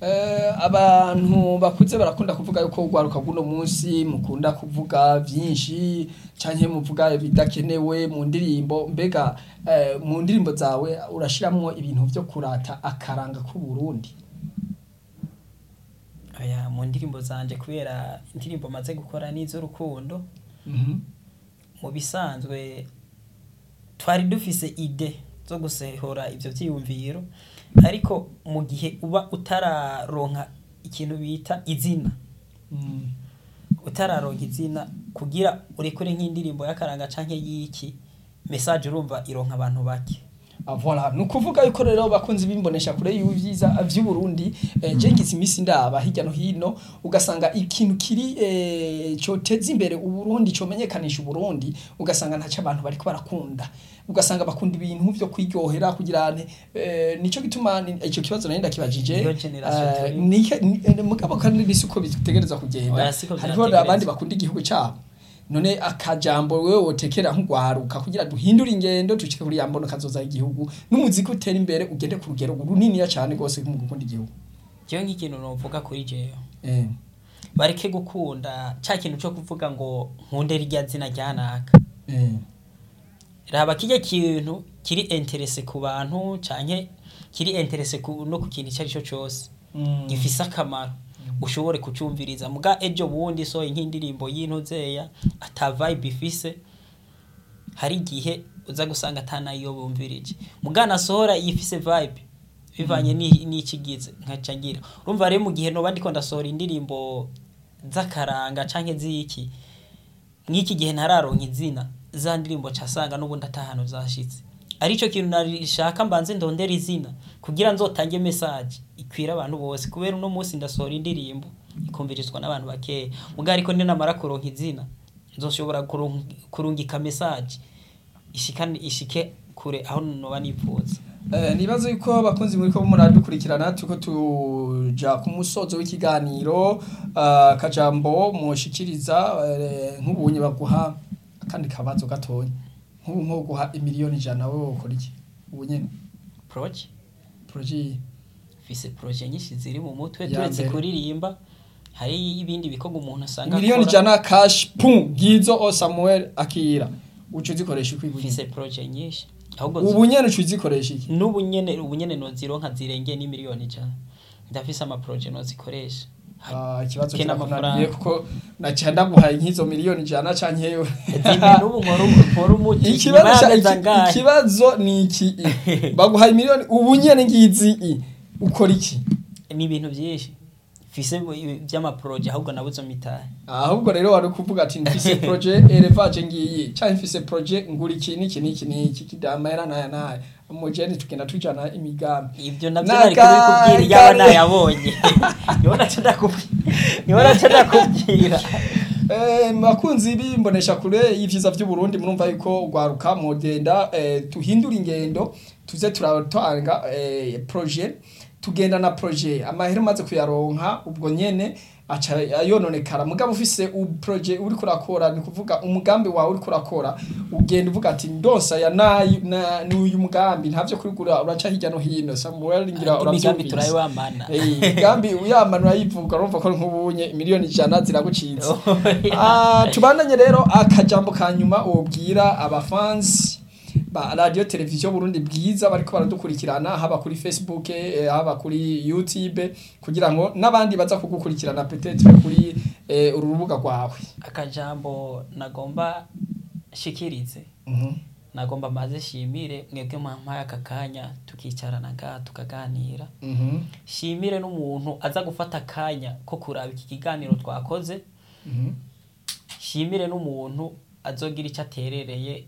Eh, abantu bakuze barakunda kuvuga yuko urwaruka bw'uno munsi mukunda kuvuga vyinshi canke muvuga ibidakenewe mu ndirimbo mbega eh, mu ndirimbo zawe urashiramwo ibintu vyo kurata akaranga k'u Burundi Oya, mu ndirimbo zanje kubera indirimbo maze gukora n'iz'urukundo Mhm. mu bisanzwe twari dufise ide zo gusehora ivyo vyiyumviro ariko mu gihe uba utararonka ikintu bita izina Mm. utararonka izina kugira urekure nk'indirimbo y'akaranga canke y'iki message urumva ironka abantu bake Ah, voilà ni ukuvuga yuko rero bakunzi bimbonesha kure y'ivyiza vy'u Burundi eh, je ngize imisi ndaba hirya no hino ugasanga ikintu kiri eh, coteza imbere u Burundi comenyekanisha u Burundi ugasanga ntaco abantu bariko barakunda ugasanga bakunda ibintu vyo kwiryohera kugira ne eh, nico gituma ni- ico kibazo nari ndakibajije Niyo generation eh, turi. nike- ni- eh, mugabo kandi nisi uko bitegereza kugenda Oya, siko hariho vyategerezwa. abandi bakunda igihugu cabo none akajambo wewe wotekera nk'ugwaruka kugira duhindure ingendo dushike kuri yambono kazoza igihugu n'umuziki utera imbere ugende ku rugero runiniya cane gose mu gukunda igihugu jewe nk'ikintu novuga kuri jewe eh bareke gukunda ca kintu co kuvuga ngo nkunde rirya zina ryanaka eh raba kirya kintu kiri interese ku bantu canke kiri interese ku, no ku kintu icyo ari cyo cyose Mm. gifise akamaro ushobore kucumviriza muga ejo bundi soye nk'indirimbo y'intuzeya ata vibe ifise hari igihe uza gusanga atanayo bumvirije muga nasohora ifise vibe bivanye ni- n'ikigize nkaca ngira urumva rero mu gihe noba ndiko ndasohora indirimbo z'akaranga canke z'iki mw'iki gihe ntararonka izina za ndirimbo casanga n'ubundi atahano zashitse arico kintu narishaka mbanze ndondera izina kugira nzotange message ikwira abantu bose kubera uno munsi ndasohora indirimbo ikumvirizwa n'abantu bakeya muga ariko ninamara kuronka izina nzoshobora kurung- kurungika message ishikane ishike kure aho noba nipfuza Eh, nibaza yuko abakunzi muri ko muradukurikirana tuko tuja ku musozo w'ikiganiro ah, kajambo mushikiriza eh, nk'ubunye baguha kandi kabazo gatonya nk'ubu nko guha imiliyoni ijana wewe ukora iki ubu nyene proje projet fise proje nyinshi ziri mu mutwe Ya turetse mbere. kuririmba hari ibindi bikorwa umuntu asanga miliyoni akora. ijana cash pum gizo o Samuel akira ucu zikoresha iki ubu mfise nyene? proje nyinshi ahubwo ubu nyene ucu zikoresha iki n'ubu nyene ubu nyene nozironka zirengeye n'imiliyoni ijana ndafise amaproje nozikoresha Ah, ikibazo Kena kirakunaniye amafaranga. kuko naca ndaguhaye nk'izo miliyoni ijana canke yewe zimwe n'ubu nkora umu- nkora umuti nyuma ikibazo ca- y'amezi iki- angahe ikibazo ni iki baguhaye miliyoni ubu nyene ngizi i ukora iki ni ibintu byinshi mfise mu- vy'amaproje ahubwo nabuze mitahe ahubwo rero wari kuvuga ati mfise projet elevage ngiyi canke mfise projet ngura iki n'iki n'iki n'iki kidamahera naya naya umujeni tugenda tujana imigambi ibyo navyo Na nari ka- kubikubwira yaba kare. nayabonye niho naca ndakubwira niho naca ndakubwira Eh, bakunzi bimbonesha kure y'ivyiza vy'u Burundi murumva yuko ugwaruka mugenda eh, tuhindura ingendo tuze turatanga eh, projet tugenda na projet amahera maze kuyaronka ubwo nyene aca ayononekara mugabo ufise u projet uri kurakora ni kuvuga umugambi wawe uri kurakora ugenda uvuga ati ndonsa ya nayi na n'uyu mugambi ntavyo kurigura uraca hirya no hino Samuel ngira imigambi uravyumvise turayibamana Eh, imigambi uyamanura yivuga urumva ko nk'ubunye miliyoni ijana ziragucitse Ah, tubandanye rero akajambo ka nyuma wobwira abafansi ba radio televiziyo Burundi bwiza bariko baradukurikirana haba kuri Facebook eh, haba kuri YouTube kugira ngo n'abandi baza kugukurikirana peut-être kuri eh, uru rubuga rwawe akajambo nagomba shikirize Mhm. nagomba maze shimire mwebwe mwampaye aka kanya tukicarana ngaha tukaganira Mhm. shimire n'umuntu aza gufata akanya ko kuraba iki kiganiro twakoze Mhm. shimire n'umuntu azogira icyo aterereye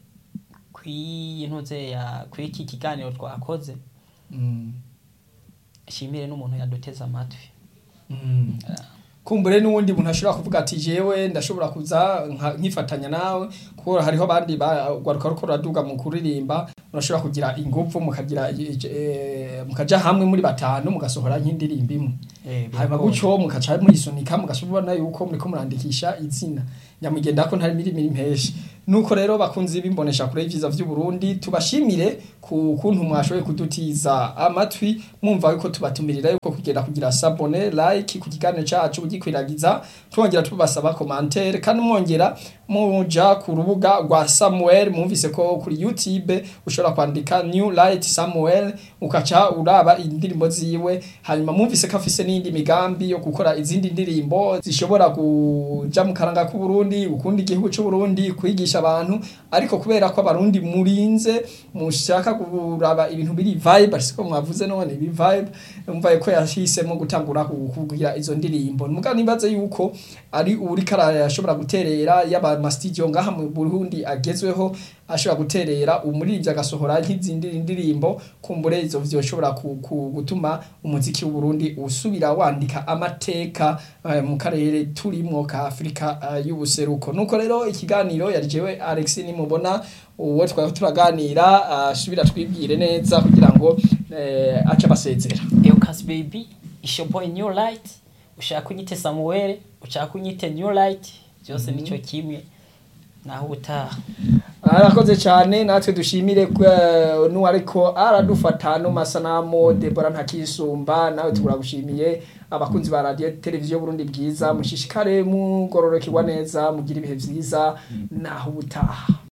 kw'iyi ntuze ya kw'iki kiganiro twakoze Mhm. shimire n'umuntu yaduteze amatwi Mhm. kumbure n'uwundi muntu ashobora kuvuga ati jewe ndashobora kuza nka- nkifatanya nawe kuko hariho abandi bagwaruka ruko ruraduga mu kuririmba murashobora kugira ingufu mukagira eh, mukaja hamwe muri batanu mugasohora nk'indirimbo imwe hanyuma gutyo mukaca muyisunika mugashobora yuko muriko murandikisha izina nyamugenda ko ntari mirimo impeshi nuko rero bakunzi bimbonesha kure y'ivyiza vy'u Burundi tubashimire ku kuntu mwashoboye kudutiza amatwi mwumva yuko tubatumirira yuko kugenda kugira sabone like ku kiganiro cacu ugikwiragiza twongera tubasaba commentaire kandi mwongera muja ku rubuga rwa Samuel mwumvise ko kuri YouTube ushobora kwandika New Light Samuel ukaca uraba indirimbo ziwe hanyuma mwumvise ko afise n'indi migambi yo gukora izindi ndirimbo zishobora kuja mu karanga k'u Burundi ukunda igihugu c'u Burundi kwigisha abantu ariko kubera ko abarundi murinze mushaka kuraba ibintu biri vibe ariko mwavuze none ibi vibe umva ko yahisemo gutangura kugira izo ndirimbo muga nibaze yuko ari uri karaya yashobora guterera yaba ma studio ngaha mu Burundi agezweho ashobora guterera umuririmbyi agasohora nk'izindi ndirimbo kumbure izo vyoshobora gutuma umuziki w'u Burundi usubira wandika amateka uh, mu karere turimwo ka Afrika uh, y'ubuseruko nuko rero ikiganiro yari jewe Alex nimubona uwo twari turaganira asubira uh, twibwire neza kugira ngo uh, aca basezera Eucas baby isho boy new light ushaka kunyite Samuel ushaka kunyite new light byose mm -hmm. nico kimwe naho utaha arakoze cyane natwe dushimire n'uwariko aradufata no masanamu Debora ntakisumba nawe turagushimiye abakunzi ba radio televiziyo Burundi bwiza mushishikare mugororokerwa neza mugira ibihe vyiza naho ubutaha